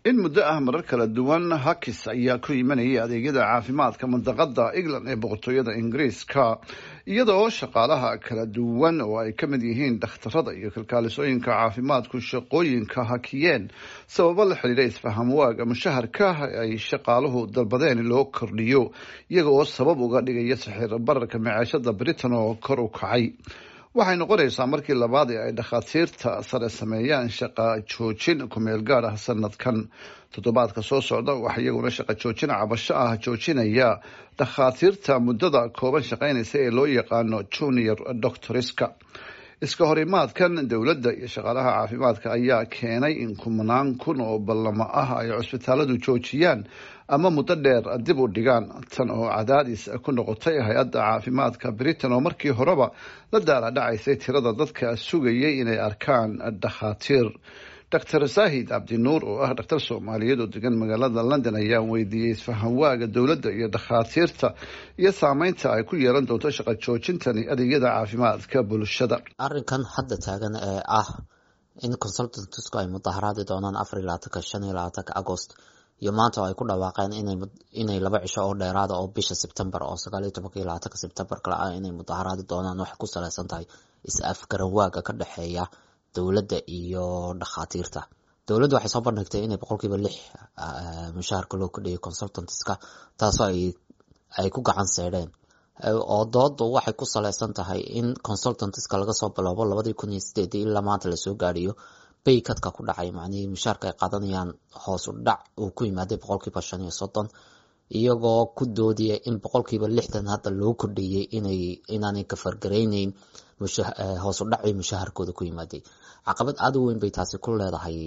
in muddo ah marar kala duwan hakis ayaa ku imanayay adeegyada caafimaadka mandaqada england ee boqortooyada ingiriiska iyadoo shaqaalaha kala duwan oo ay ka mid yihiin dhakhtarada iyo kalkaalisooyinka caafimaadku shaqooyinka hakiyeen sababo la xidhiidha isfaham waaga mushaharka ay shaqaaluhu dalbadeen loo kordhiyo iyaga oo sabab uga dhigaya saxiir bararka maciishada britain oo kor u kacay waxay noqonaysaa markii labaad ee ay dhakhaatiirta sare sameeyaan shaqa joojin kumeel gaad ah sanadkan toddobaadka soo socda waxa iyaguna shaqa joojin cabasho ah joojinaya dhakhaatiirta muddada kooban shaqaynaysa ee loo yaqaano junior doctoriska iska horimaadkan dowladda iyo shaqaalaha caafimaadka ayaa keenay in kumanaan kun oo ballamo ah ay cusbitaaladu joojiyaan ama muddo dheer dib u dhigaan tan oo cadaadis ku noqotay hay-adda caafimaadka britain oo markii horeba la daala dhacaysay tirada dadka sugayay inay arkaan dhakhaatiir doctor saahid cabdinuur oo ah dhakhtar soomaaliyeed oo degan magaalada london ayaa weydiiyey isfahamwaaga dowladda iyo dhakhaatiirta iyo saameynta ay ku yeelan doonto shaqa joojintani adeegyada caafimaadka bulshada arrinkan hadda taagan ee ah in consultantsku ay mudaharaadi doonaan afar iyo labaatanka shan iyo labaatanka agost iyo maanta oo ay ku dhawaaqeen inay laba cisho oo dheeraada oo bisha sebtembar oo sagaal iyo tobanka iyo labaatanka sebtembar kale ah inay mudaharaadi doonaan waxay ku saleysan tahay is-afgaran waaga ka dhexeeya dowladda iyo dhakhaatiirta dowladda waxay soo bandhigtay inay boqolkiiba lix mushaharka loo kordhiyay consultantska taasoo ay ku gacan seedheen oo doodu waxay ku saleysan tahay in consultantska laga soo bilowbo labadii kun iyo sideedii ilaa maanta lasoo gaadhiyo baykadka ku dhacay macnihii mushaharka ay qaadanayaan hoos u dhac uu ku yimaaday boqolkiiba shan iyo soddon iyagoo ku doodaya in boqolkiiba lixdan hadda loo kordhiyey inay inaanay kafargarayneyn hoos u dhacii mushaharkooda ku yimaaday caqabad aada u weyn bay taasi ku leedahay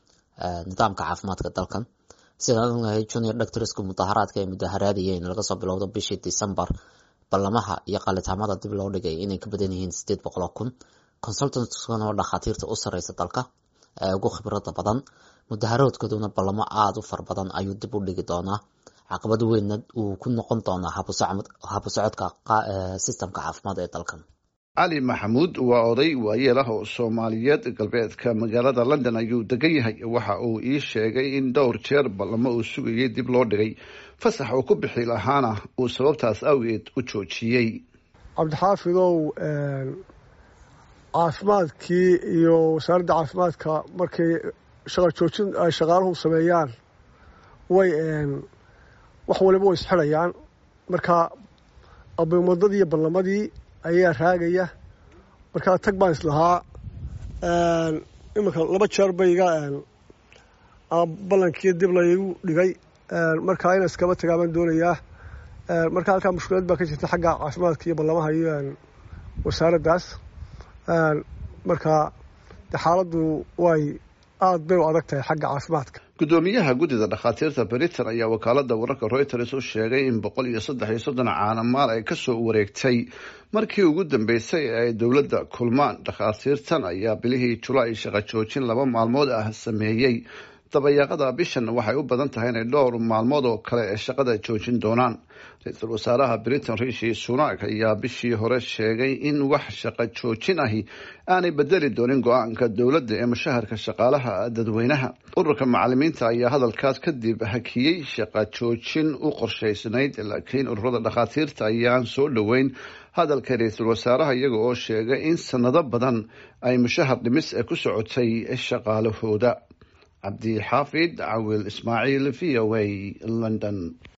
nidaamka caafimaadka dalkan sidaan ognahay junior doctorsku mudaharaadka ay mudaharaadayeen laga soo bilowdo bishii december ballamaha iyo qalitaamada dib loo dhigay inay ka badan yihiin sideed boqol oo kun consultantkana oo dhakhaatiirta u sareysa dalka ee ugu khibrada badan mudaharaadkooduna ballamo aada u fara badan ayuu dib u dhigi doonaa caqabad weynna uu ku noqon doonaa habusocodka sistemka caafimaad ee dalkan cali maxamuud waa oday waayeel ah oo soomaaliyeed galbeedka magaalada london ayuu degan yahay waxa uu ii sheegay in dhowr jeer ballamo uu sugayay dib loo dhigay fasax uu ku bixi lahaana uu sababtaas awgeed u joojiyey cabdixaafidow caafimaadkii iyo wasaaradda caafimaadka markay shaqa joojin ay shaqaaluhu sameeyaan way wax waliba way isxidhayaan marka abimadadii iyo ballamadii ayaa raagaya markaa tag baan islahaa iminka laba jeer ba iga ballankii dib laygu dhigay markaa ina iskaba tagaa baan doonayaa marka halkaa mushkilad baa ka jirta xagga caafimaadka iyo ballamaha iyo wasaaraddaas marka de xaaladdu way aada bay u adag tahay xagga caafimaadka guddoomiyaha guddida dhakhaatiirta britain ayaa wakaalada wararka reuters u sheegay in boqol iyo saddex iyo soddon caanamaal ay kasoo wareegtay markii ugu dambeysay ee ay dowladda kulmaan dhakhaatiirtan ayaa bilihii julaay shaqa joojin laba maalmood ah sameeyey dabayaaqada bishan waxay u badan tahay inay dhowr maalmood oo kale ee shaqada joojin doonaan ra-iisul wasaaraha britain rishi sunak ayaa bishii hore sheegay in wax shaqa joojin ahi aanay bedeli doonin go-aanka dowladda ee mushaharka shaqaalaha dadweynaha ururka macalimiinta ayaa hadalkaas kadib hakiyey shaqa joojin u qorshaysnayd laakiin ururada dhakhaatiirta ayaan soo dhoweyn hadalka ra-iisul wasaaraha iyaga oo sheegay in sanado badan ay mushahar dhimis ee ku socotay shaqaalahooda cabdi xaafid cawil ismaaciil v o a london